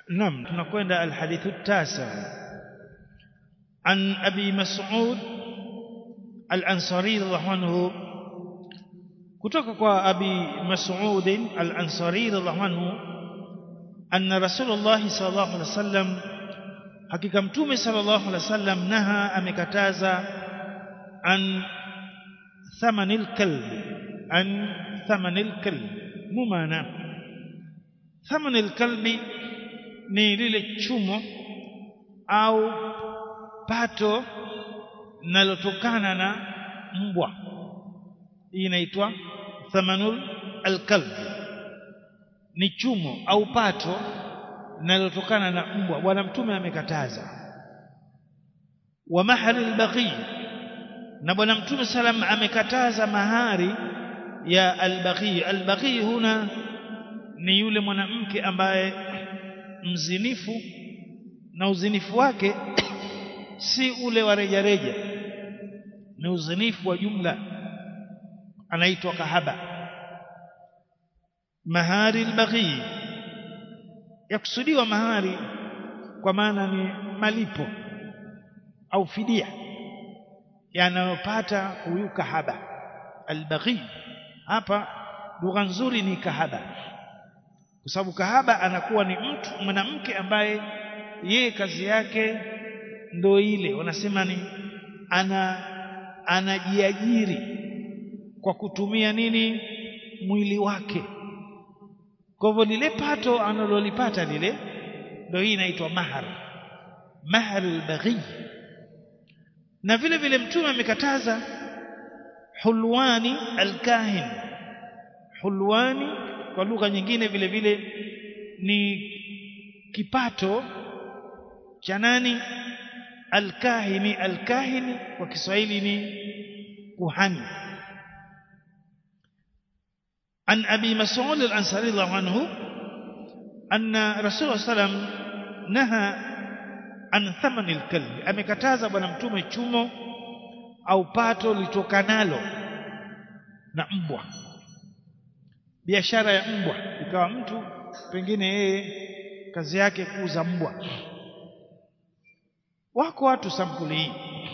نعم tunakwenda الحديث التاسع عن أبي مسعود الأنصاري رضي الله عنه kutoka kwa Abi Mas'ud al-Ansari radhiallahu anhu anna Rasulullah sallallahu alaihi wasallam hakika mtume sallallahu alaihi wasallam naha amekataza an thamanil kalb an thamanil kalb mumana thamanil kalbi ni lile chumo au pato linalotokana na mbwa hii inaitwa thamanul alkalb ni chumo au pato linalotokana na mbwa bwana mtume amekataza wa mahari albaghi na bwana mtume salam amekataza mahari ya albaghi albaghi huna ni yule mwanamke ambaye mzinifu na uzinifu wake si ule wa rejareja ni uzinifu wa jumla anaitwa kahaba mahari albaghi yakusudiwa mahari kwa maana ni malipo au fidia yanayopata huyu kahaba albaghi hapa lugha nzuri ni kahaba kwa sababu kahaba anakuwa ni mtu mwanamke ambaye yeye kazi yake ndo ile wanasema ni ana anajiajiri kwa kutumia nini mwili wake kwa hivyo lile pato analolipata lile ndio hii inaitwa mahar mahar albaghi na vile vile mtume amekataza hulwani alkahin hulwani kwa lugha nyingine vile vile ni kipato cha nani alkahini alkahini kwa Kiswahili ni kuhani عن أبي مسعود الأنصاري الله عنه أن رسول الله صلى الله عليه وسلم نهى عن ثمن الكلب amekataza bwana mtume chumo au pato litokanalo na mbwa biashara ya mbwa ikawa mtu pengine yeye kazi yake kuuza mbwa wako watu sampuli hii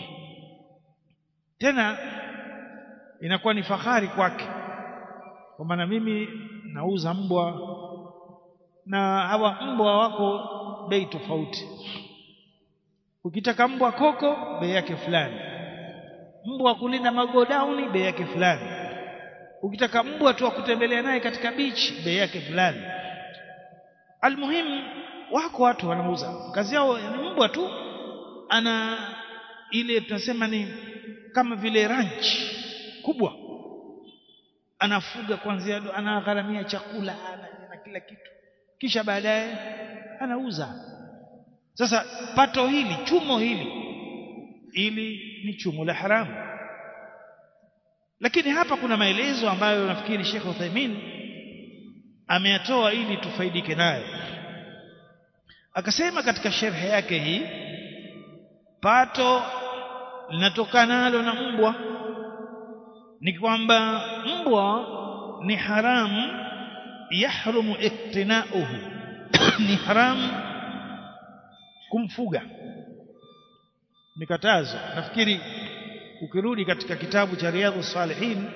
tena inakuwa ni fahari kwake kwa maana mimi nauza mbwa na hawa mbwa wako bei tofauti ukitaka mbwa koko bei yake fulani mbwa kulinda magodauni bei yake fulani ukitaka mbwa tu kutembelea naye katika bichi bei yake fulani almuhimu wako watu wanauza kazi yao ni mbwa tu ana ile tunasema ni kama vile ranch kubwa anafuga kwanzia anagharamia chakula na, na kila kitu kisha baadaye anauza sasa pato hili chumo hili ili ni chumo la haramu lakini hapa kuna maelezo ambayo nafikiri Sheikh Uthaymeen ameyatoa ili tufaidike nayo akasema katika sherhe yake hii pato linatokanalo na mbwa ni kwamba mbwa ni haramu yahrumu iktinauhu ni haramu kumfuga mikatazo nafikiri ukirudi katika kitabu cha riadhu salihin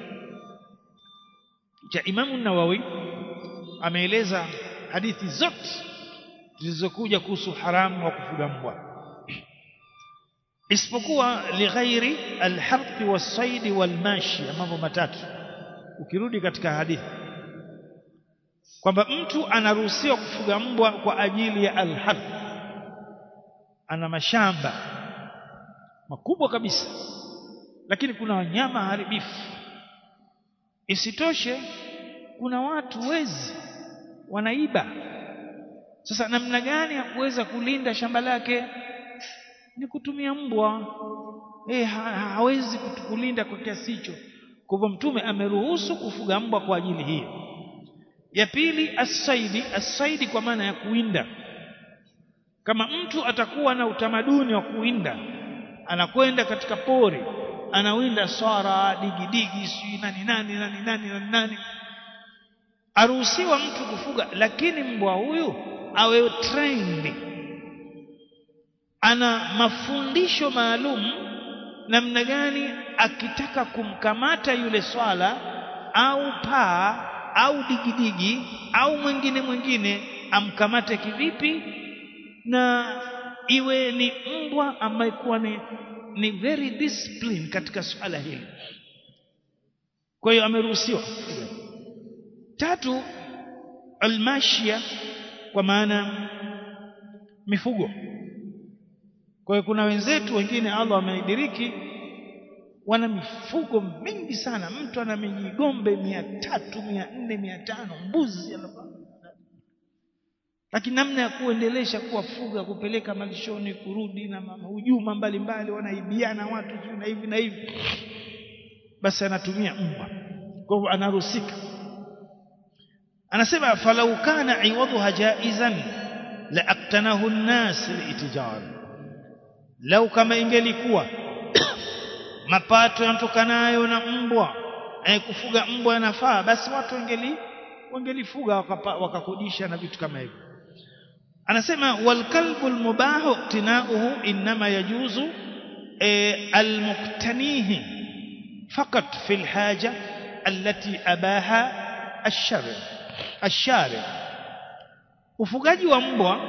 cha imamu nawawi ameeleza hadithi zote zilizokuja kuhusu haramu wa kufuga mbwa isipokuwa lighairi alharthi wasaidi walmashi mambo matatu ukirudi katika hadithi kwamba mtu anaruhusiwa kufuga mbwa kwa ajili ya alharth ana mashamba makubwa kabisa lakini kuna wanyama haribifu isitoshe kuna watu wezi wanaiba sasa namna gani ya kuweza kulinda shamba lake ni kutumia mbwa eh ha, hawezi kulinda kwa kiasi hicho kwa hivyo mtume ameruhusu kufuga mbwa kwa ajili hiyo ya pili asaidi asaidi kwa maana ya kuinda kama mtu atakuwa na utamaduni wa kuinda anakwenda katika pori anawinda swara digidigi si nani nani nani nani nani nani aruhusiwa mtu kufuga lakini mbwa huyu awe trained ana mafundisho maalum namna gani akitaka kumkamata yule swala au paa au digidigi au mwingine mwingine amkamate kivipi na iwe ni mbwa ambaye kuwa ni, ni very disciplined katika swala hili kwa hiyo ameruhusiwa tatu almashia kwa maana mifugo kwa hiyo kuna wenzetu wengine Allah ameidiriki wana mifugo mingi sana mtu ana mijigombe mia tatu mia nne mia tano mbuzi lakini namna ya kuendelesha kuwafuga kupeleka malishoni kurudi na hujuma mbalimbali wanaibiana watu juu na hivi na hivi basi anatumia mbwa kwa hivyo anaruhusika anasema falau kana iwadhuha jaizan la aktanahu an-nas liitijar lau kama ingelikuwa mapato yanatokanayo na mbwa eh, kufuga mbwa yanafaa basi watu wangeli wangelifuga wakakodisha na vitu kama hivyo anasema wal kalbul mubahu tinauhu inma yajuzu eh, almuktanihi فقط في الحاجة التي أباها الشرع الشارع ufugaji wa mbwa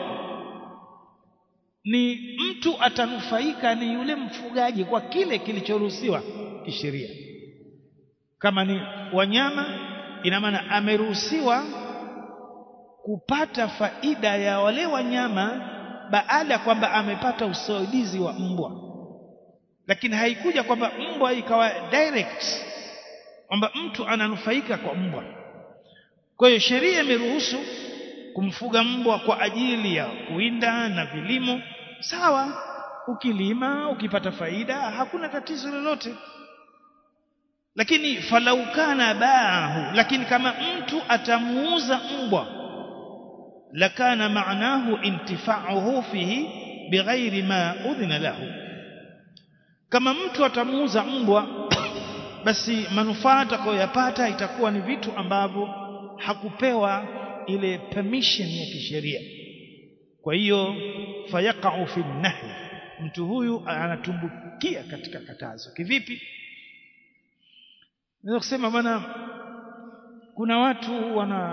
ni mtu atanufaika ni yule mfugaji kwa kile kilichoruhusiwa kisheria kama ni wanyama ina maana ameruhusiwa kupata faida ya wale wanyama baada ya kwamba amepata usaidizi wa mbwa lakini haikuja kwamba mbwa ikawa direct kwamba mtu ananufaika kwa mbwa kwa hiyo sheria imeruhusu kumfuga mbwa kwa ajili ya kuwinda na vilimo sawa ukilima ukipata faida hakuna tatizo lolote lakini falau kana baahu lakini kama mtu atamuuza mbwa lakana maanahu intifa'uhu fihi bighairi ma udhina lahu kama mtu atamuuza mbwa basi manufaa atakayoyapata itakuwa ni vitu ambavyo hakupewa ile permission ya kisheria kwa hiyo fayaqa'u fi nahi mtu huyu anatumbukia katika katazo kivipi naweza kusema bwana kuna watu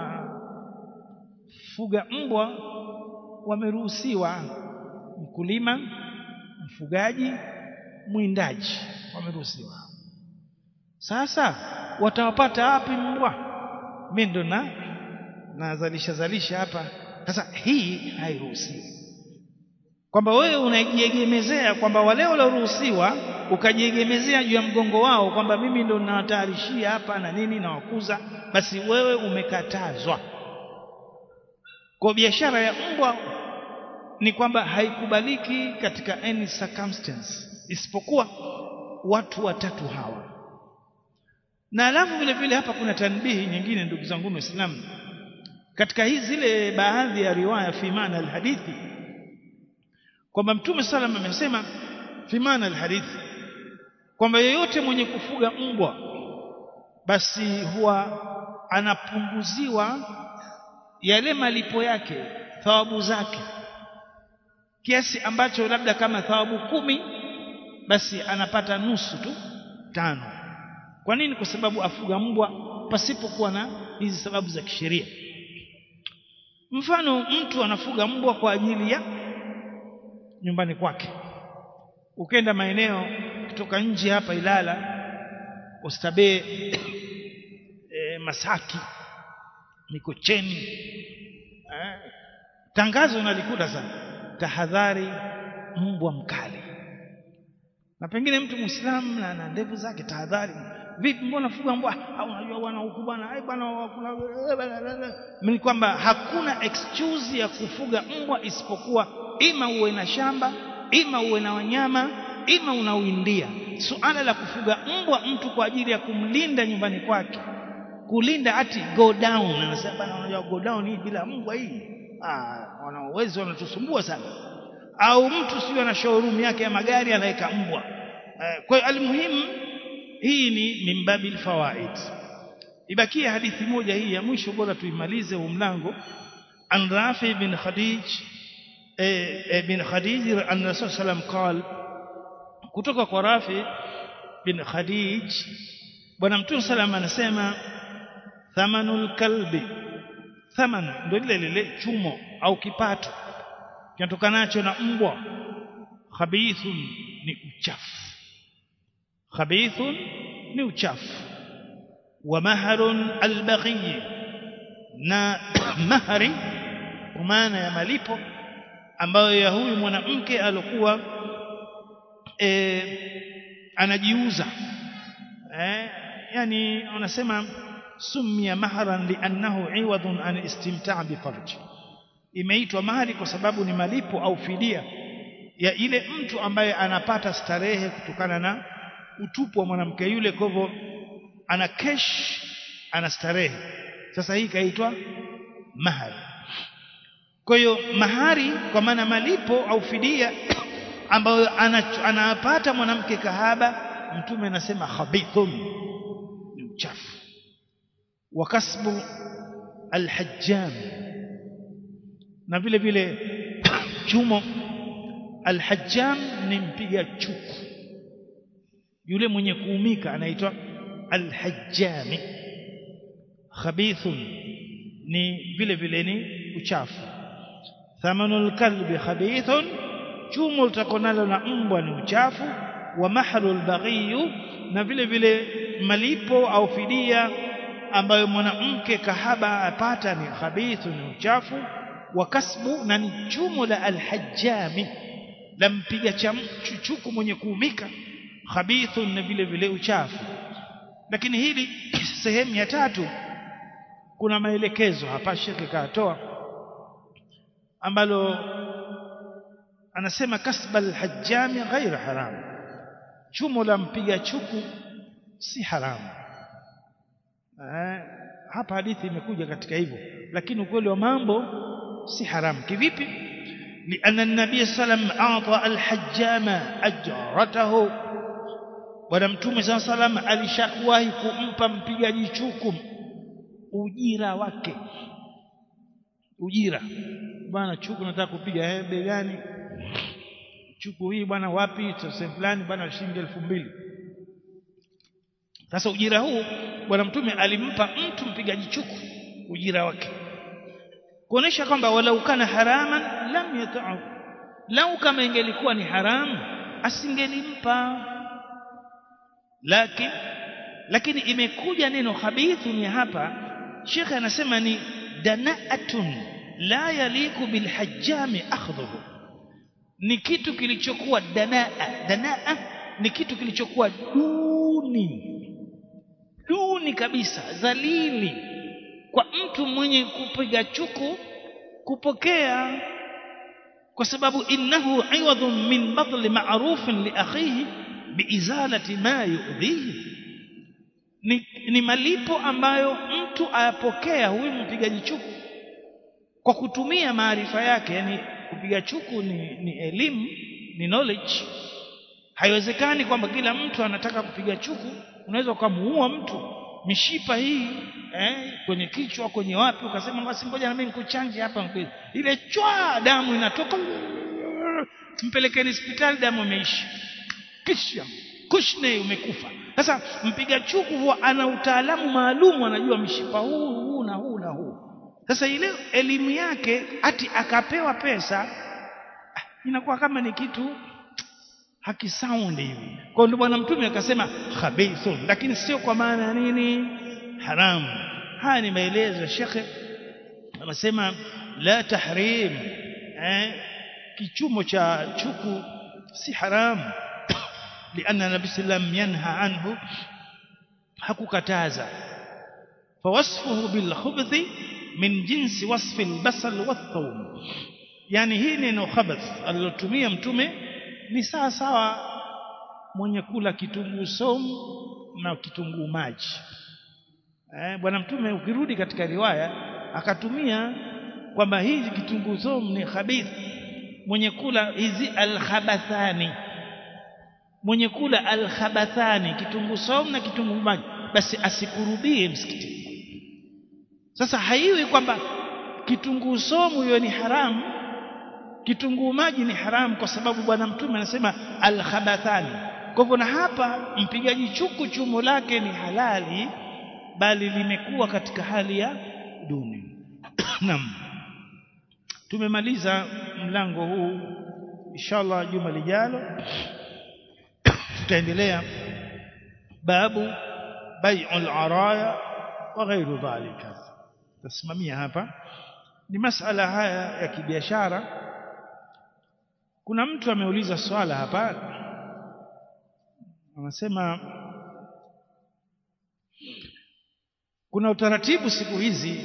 wanafuga mbwa wameruhusiwa mkulima mfugaji mwindaji wameruhusiwa sasa watawapata wapi mbwa mimi ndo na nazalisha zalisha hapa sasa hii hairuhusiwi kwamba wewe unajiegemezea kwamba wale walioruhusiwa ukajiegemezea juu ya mgongo wao kwamba mimi ndo nawatayarishia hapa na nini na wakuza basi wewe umekatazwa kwa biashara ya mbwa ni kwamba haikubaliki katika any circumstance isipokuwa watu watatu hawa na alafu vile vile hapa kuna tanbihi nyingine ndugu zangu waislamu katika hizi zile baadhi ya riwaya fi maana alhadithi kwamba mtume sallam amesema fi maana alhadithi kwamba yeyote mwenye kufuga mbwa basi huwa anapunguziwa yale malipo yake thawabu zake kiasi ambacho labda kama thawabu kumi basi anapata nusu tu tano kwa nini kwa sababu afuga mbwa pasipokuwa na hizi sababu za kisheria mfano mtu anafuga mbwa kwa ajili ya nyumbani kwake ukenda maeneo kutoka nje hapa Ilala Oysterbay e, Masaki Mikocheni eh, tangazo nalikuta sana tahadhari mbwa mkali na pengine mtu muislamu na ana ndevu zake tahadhari vipi mbona fuga mbwa au unajua bwana huku bwana ai bwana ni kwamba hakuna excuse ya kufuga mbwa isipokuwa ima uwe na shamba ima uwe na wanyama ima unawindia suala la kufuga mbwa mtu kwa ajili ya kumlinda nyumbani kwake kulinda ati go down anasema bwana unajua go down hii bila mbwa hii ah wanawezi wanatusumbua sana au mtu sio na showroom yake ya magari anaweka mbwa eh, kwa hiyo almuhimu hii ni mimbabil fawaid ibakie hadithi moja hii ya mwisho bora tuimalize huu mlango an Rafi bin Khadij eh, bin Khadij an Rasul sallam qal kutoka kwa Rafi bin Khadij bwana mtume sallam anasema thamanul kalbi thaman ndio lile lile chumo au kipato kinatokanacho na mbwa khabithun ni uchafu khabithun ni uchafu wa maharun albaghi na mahari kwa maana ya malipo ambayo ya huyu mwanamke alikuwa e, anajiuza eh, yani wanasema sumia mahran liannahu iwadun an istimtaa bifarji imeitwa mahari kwa sababu ni malipo au fidia ya ile mtu ambaye anapata starehe kutokana na utupu wa mwanamke yule kwa hivyo ana kesh ana starehe sasa hii kaitwa mahari kwa hiyo mahari kwa maana malipo au fidia ambayo anapata mwanamke kahaba mtume anasema khabithun ni uchafu wa kasbu alhajjam na vile vile chumo alhajjam ni mpiga chuku yule mwenye kuumika anaitwa alhajjami khabithun ni vile vile ni uchafu thamanul kalbi khabithun chumo litakonalo na mbwa ni uchafu wa mahalul baghiyu na vile vile malipo au fidia ambayo mwanamke kahaba apata ni khabithu ni uchafu wa kasbu na ni chumo la alhajjami la mpiga chuchuku mwenye kuumika khabithu na vile vile uchafu lakini hili sehemu ya tatu kuna maelekezo hapa shekhe katoa ambalo anasema kasba alhajjami ghaira haram chumo la mpiga chuku si haramu eh, hapa hadithi imekuja katika hivyo lakini ukweli wa mambo si haramu kivipi لأن النبي صلى الله عليه وسلم أعطى الحجام أجرته bwana mtume saa salam alishawahi kumpa mpigaji chuku ujira wake ujira bwana chuku nataka kupiga hebe gani chuku hii bwana wapi sehemu fulani bwana shilingi elfu mbili sasa ujira huu bwana mtume alimpa mtu mpigaji chuku ujira wake kuonesha kwamba walau kana haraman lam yata'u lau kama ingelikuwa ni haramu asingelimpa lakini lakini imekuja neno khabithu ni hapa Sheikh anasema ni danaatun la yaliku bilhajjami akhdhuhu ni kitu kilichokuwa danaa danaa ni kitu kilichokuwa duni duni kabisa dhalili kwa mtu mwenye kupiga chuku kupokea kwa sababu innahu iwadhun min badli ma'rufin li akhihi biizalati ma yu'dhihi ni, ni malipo ambayo mtu ayapokea huyu mpigaji chuku kwa kutumia maarifa yake yani kupiga chuku ni, ni elimu ni knowledge haiwezekani kwamba kila mtu anataka kupiga chuku unaweza ukamuua mtu mishipa hii eh, kwenye kichwa kwenye wapi ukasema basi ngoja na mimi nikuchanje hapa ile chwa damu inatoka mpelekeni hospitali damu imeisha kisha kushne umekufa sasa mpiga chuku huwa ana utaalamu maalum anajua mishipa huu huu na huu na huu sasa ile elimu yake ati akapewa pesa inakuwa kama ni kitu hakisaundi hivi kwa ndio bwana mtume akasema khabithun lakini sio kwa maana ya nini haramu haya ni maelezo ya shekhe anasema la tahrim eh, kichumo cha chuku si haramu لأن النبي صلى الله عليه وسلم ينهى عنه hakukataza فوصفه بالخبث من جنس وصف البصل والثوم yani hii neno khabath alilotumia mtume ni sawa sawa mwenye kula kitunguu somu na kitunguu maji eh, bwana mtume ukirudi katika riwaya akatumia kwamba hizi kitunguu somu ni khabith mwenye kula hizi alkhabathani mwenye kula alkhabathani kitunguu somu na kitunguu maji basi asikurudie msikitini sasa haiwi kwamba kitunguu somu hiyo ni haramu kitunguu maji ni haramu kwa sababu bwana mtume anasema alkhabathani kwa hivyo na hapa mpigaji chuku chumo lake ni halali bali limekuwa katika hali ya duni naam tumemaliza mlango huu inshallah juma lijalo tutaendelea babu bai'ul araya wa ghairu dhalika tasimamia hapa ni masala haya ya kibiashara kuna mtu ameuliza swala hapa anasema kuna utaratibu siku hizi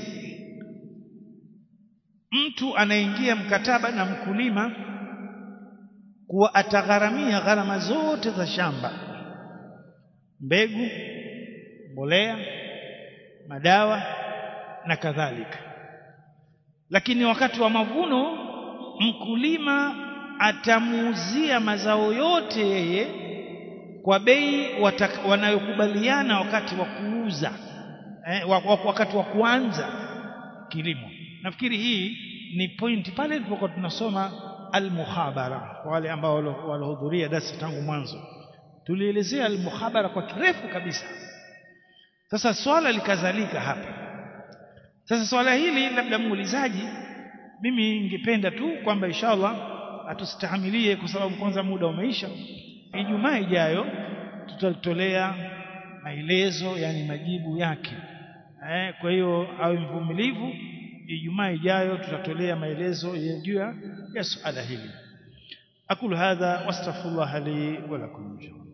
mtu anaingia mkataba na mkulima kuwa atagharamia gharama zote za shamba mbegu mbolea madawa na kadhalika lakini wakati wa mavuno mkulima atamuuzia mazao yote yeye kwa bei wanayokubaliana wakati wa kuuza eh, wakati wa kuanza kilimo nafikiri hii ni point pale tulipokuwa tunasoma al-mukhabara kwa wale ambao walihudhuria darasa tangu mwanzo tulielezea al-mukhabara kwa kirefu kabisa sasa swala likazalika hapa sasa swala hili labda muulizaji mimi ningependa tu kwamba inshallah atustahimilie kwa sababu kwanza muda umeisha Ijumaa ijayo tutatolea maelezo yani majibu yake eh, kwa hiyo awe mvumilivu Ijumaa ijayo tutatolea maelezo juu ya suala hili akulu hadha wastaghfirullah li wa lakum